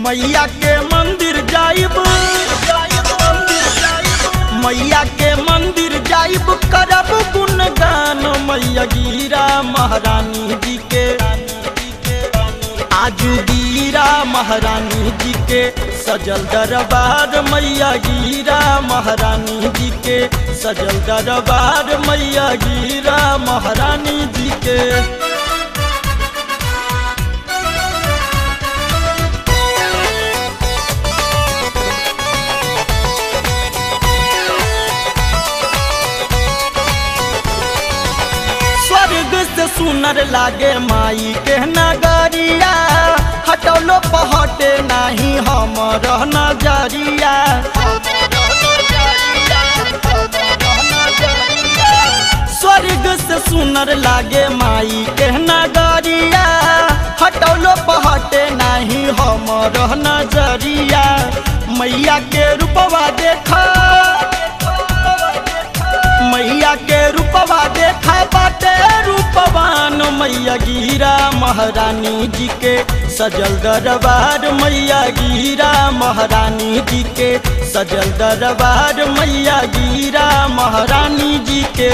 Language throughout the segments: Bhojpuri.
मैया के मंदिर जाइब मैया के मंदिर जाइब करब गुणगान मैया गिरा महारानी जी के आजू गिरा महारानी जी के सजल दरबार मैया गिरा महारानी जी के सजल दरबार मैया गिरा महारानी जी के स्वर्ग से सुनर लागे माई के नगरिया हटौलो पहटे नाही हमर नजरिया स्वर्ग से सुनर लागे माई के नगरिया हटौलो पहटे नाही हमर नजरिया मैया के रूपवा देखा मैया के रूपवा देखा बाटे रूपवान मैया गिरा महारानी जी के सजल दरबार मैया गिरा महारानी जी के सजल दरबार मैया गिरा महारानी जी के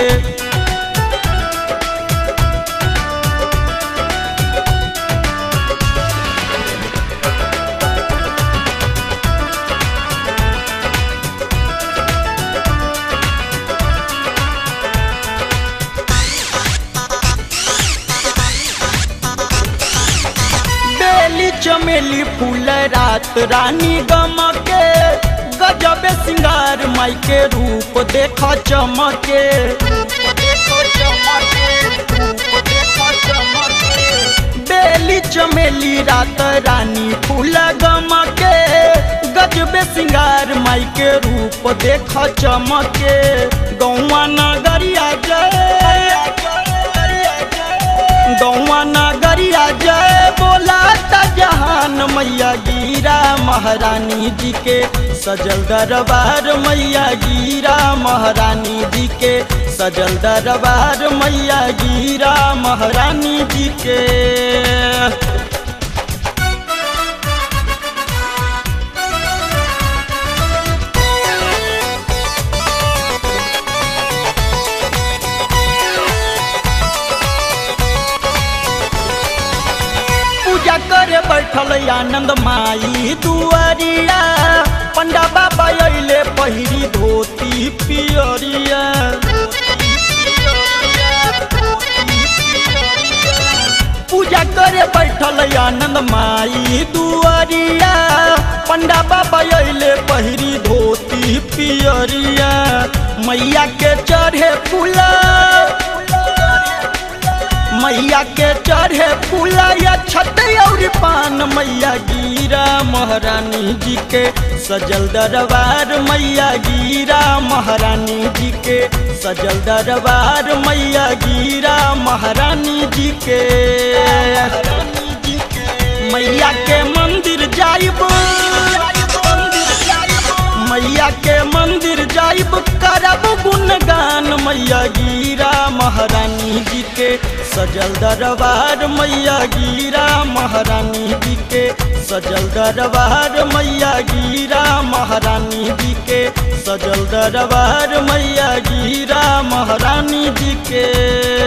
बेली चमेली फूल रात रानी गम के गजब सिंगार माई के रूप देख चमके बेली चमेली रात रानी फूल गम के गजब सिंगार माई के रूप देख चमके गौवा नगरिया जय गौवा नगरिया जय बोला जहान मैया गिरा महारानी जी के सजल दरबार मैया गिरा महारानी जी के सजल दरबार मैया गिरा महारानी जी के पूजा करे बैठल आनंद माई दुआरिया पंडा बाबा अइले पहिरी धोती पियरिया पूजा करे बैठल आनंद माई दुआरिया पंडा बाबा अइले पहिरी धोती पियरिया मैया के चढ़े फूला मैया के चढ़े फूलया छत और पान मैया गिरा महारानी जी के सजल दरबार मैया गिरा महारानी जी के सजल दरबार मैया गिरा महारानी जी के मैया के मंदिर जाइब मैया के मंदिर जाइब करब गुणगान मैया गिरा महारानी जी के सजल दरबार मैया गिरा महारानी जी के सजल दरबार मैया गिरा महारानी जी के सजल दरबार मैया गिरा महारानी जी के